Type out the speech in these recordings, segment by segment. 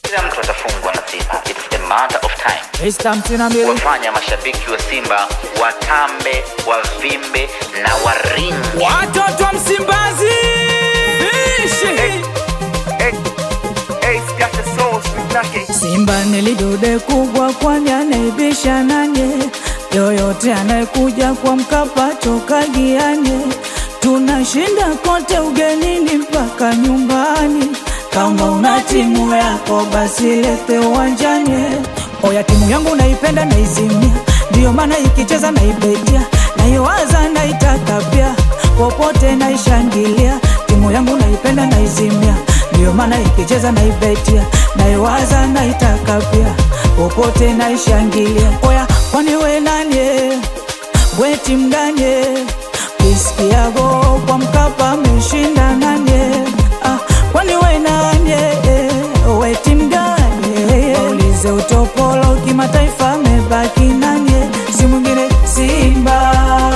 kila mtu atafungwa na Simba. It's a matter of time. Esta hamsini na mbili Wafanya mashabiki wa Simba watambe, wavimbe na waringe. watoto wa Msimbazi Vishi Simba nilidude kubwa kwani anaibisha nanye yoyote anayekuja kwa Mkapa toka gianye tunashinda kote ugenini mpaka nyumbani kama una timu yako basi lete uwanjani oya timu yangu naipenda naizimia ndiyo maana ikicheza naibetia naiwaza naitaka pia popote naishangilia timu yangu naipenda naizimia ndiyo maana ikicheza naibetia naiwaza naitaka pia popote naishangilia oya kwani we nanye we timu ganye kisikiago kwa mkapa ameshinda nanye ah, kwani we nanye we timu ganye waulize utopolo kimataifa amebaki nanye si mwingine simba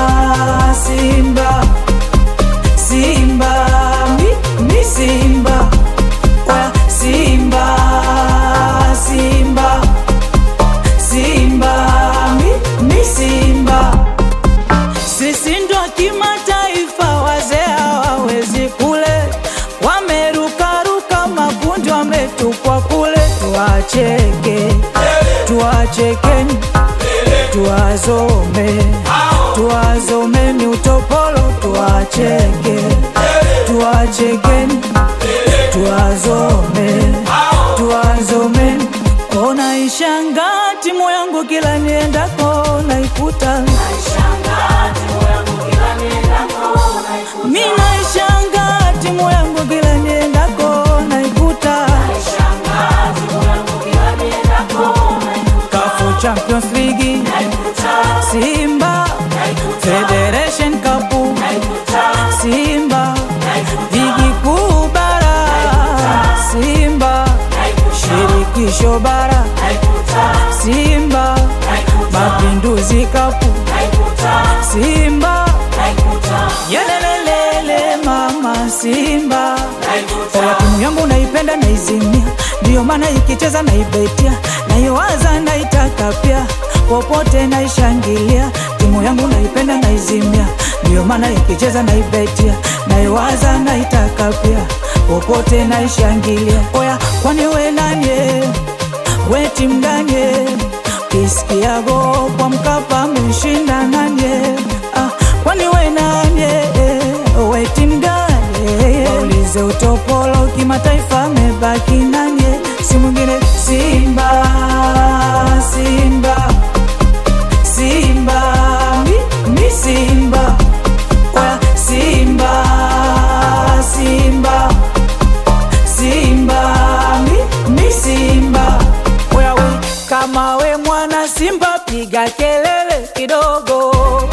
simba simba mi, mi simba Oya, simba simba simba mi, mi simba sisi ndo kimataifa, wazee hawawezi kule, wamerukaruka makundi, wametupwa kule. Tuwacheke, tuwachekeni, tuwazome, tuwazomeni utopolo, tuwacheke, tuwachekeni, tuwazome, tuwazomeni. Ona ishanga timu yangu kila niendako naikuta mi naishanga timu yangu kila niendako naikuta kafu champions league simba federation cup simba ligi kuu bara simba shirikisho bara simba mapinduzi kapu simba yelelelele mama simba oya timu yangu naipenda naizimia ndiyo maana ikicheza naibetia naiwaza naitaka pia popote naishangilia timu yangu naipenda naizimia ndiyo maana ikicheza naibetia naiwaza naitaka pia popote naishangilia oya kwani we nanye we timu ganye kisikiago kwa mkapa ameshinda nanye ah, kwani we nanye we timu ganye waulize utopolo kimataifa amebaki nanye si mwingine simba simba simba mi, mi simba Oya, simba simba simba mi, mi simba Oya, we, kama we mwana simba piga kelele kidogo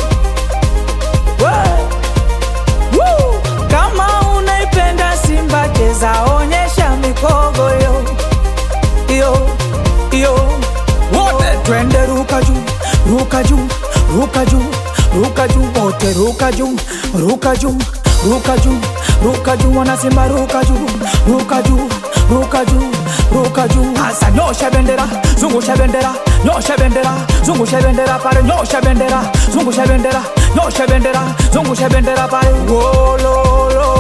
We! Woo! kama unaipenda simba cheza onyesha mikogo yo yo yo wote twende ruka juu ruka juu ruka juu ruka juu wote ruka juu ruka juu ruka juu ruka juu wanasimba ruka juu ruka juu ruka juu ruka juu hasa nyosha bendera zungusha bendera nyosha bendera zungusha bendera pale nyosha bendera zungusha bendera nyosha bendera zungusha bendera pale wololo